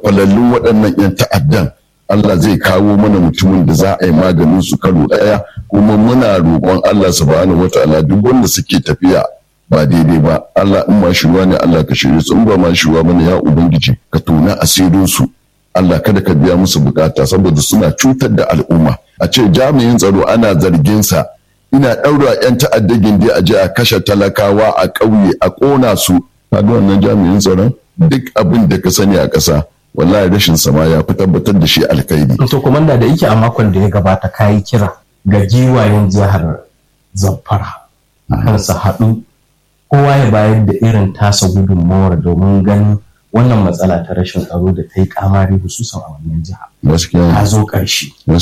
falallun waɗannan 'yan ta'addan Allah zai kawo mana mutumin da za a yi maganin su karo ɗaya kuma muna roƙon Allah subhanahu wataala duk wanda suke tafiya ba daidai ba Allah in ma shuwa ne Allah ka shirye su in ba ma shuwa bane ya ubangiji ka tona asirin su Allah kada ka biya musu bukata saboda suna cutar da al'umma a ce jami'in tsaro ana zargin sa ina ɗaura 'yan ta'adda gindi a je a kashe talakawa a ƙauye a ƙona su kaga wannan jami'in tsaron duk abin da ka sani a ƙasa wallahi rashin sama ya fi tabbatar da shi alkhairi. To komanda da yake a makon da ya gabata kayi kira ga giwayen jihar Zamfara kan su haɗu kowa ya bayar da irin tasa gudunmawar domin ganin wannan matsala ta rashin tsaro da ta yi kamari hususan a wannan jiha. Gaskiya. Ta zo ƙarshe.